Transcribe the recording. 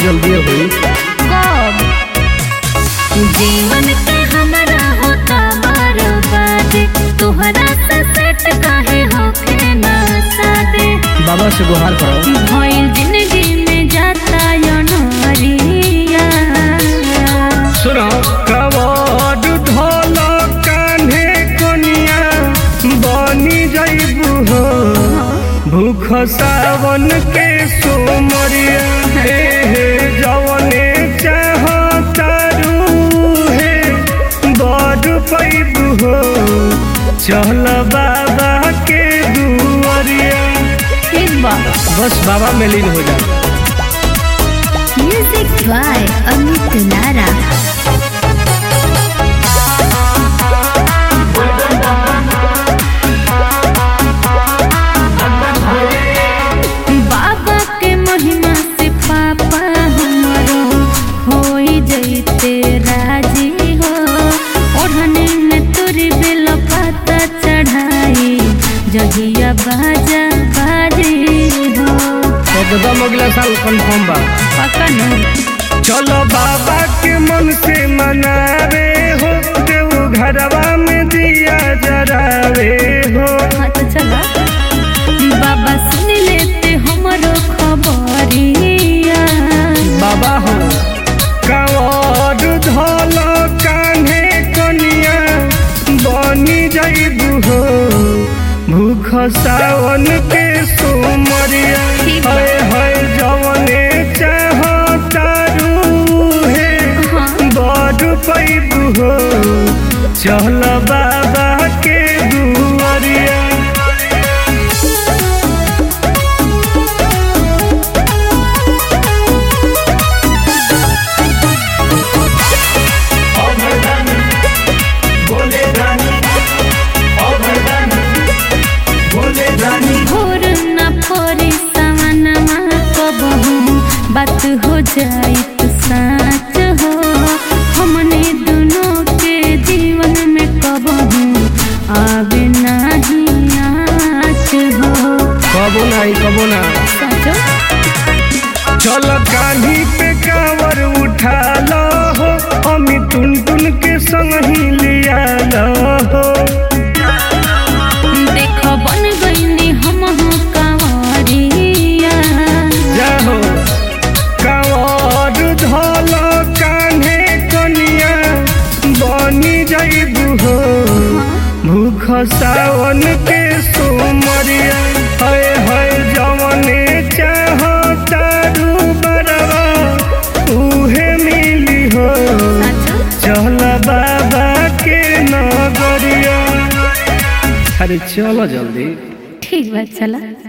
जल्दी हुई कब जीवन के हमारा होता बर्बाद तोहरा से सेट काहे होके ना सादे बाबा से गुहार करो भइल जिंदगी में जाता अनहरिया सुनो कवड ढोल कान्हे कोनिया बनी जइबू हो भूख सावन के सोमरिया हे हे जवने चाहतारू हे बड़ पैबू हो चल बाबा के दुआरिया ठीक बा बस बाबा में लीन हो जा म्यूजिक बाय अमित नारा बाबा के महिमा से पापा हमरो होई जइते राजी हो ओढ़ने में तुरी बेल पाता चढ़ाई जगिया बाजा बाजी हो एकदम अगला साल कंफर्म बा पकड़ चलो बाबा के मन से मनावे हो देव घरवा में दिया जरावे हो हाँ तो चलो बाबा सुन लेते हमरो खबरिया बाबा हो कावड़ धोल कान्हे कनिया बनी जइबू हो भूख सावन के सोमरिया ठीक बा। हाय हाय जवने चाहतारू हे हाँ बड़ पैबू हो चल बाबा के दुआरिया भोर न फोरी सवनमा कबहू बात हो जाई तो साच हो हमने दोनों के जीवन में कबहू आवे नाही आच हो कबो नहीं कबो ना सचो चल कान्ही पे कावर उठा लो हो अमी टुन टुन के संग ही लिया लो हो देखो बन गईनी हम हो कंवरिया जाहो कावर धोल कान्हे कनिया बनी जइबू हो भूख सावन के सोमरिया हाय हाय जवने चाहतारू बरवा उहे मिली हो सचो चल बाबा के नगरिया अरे चलो जल्दी ठीक बात चला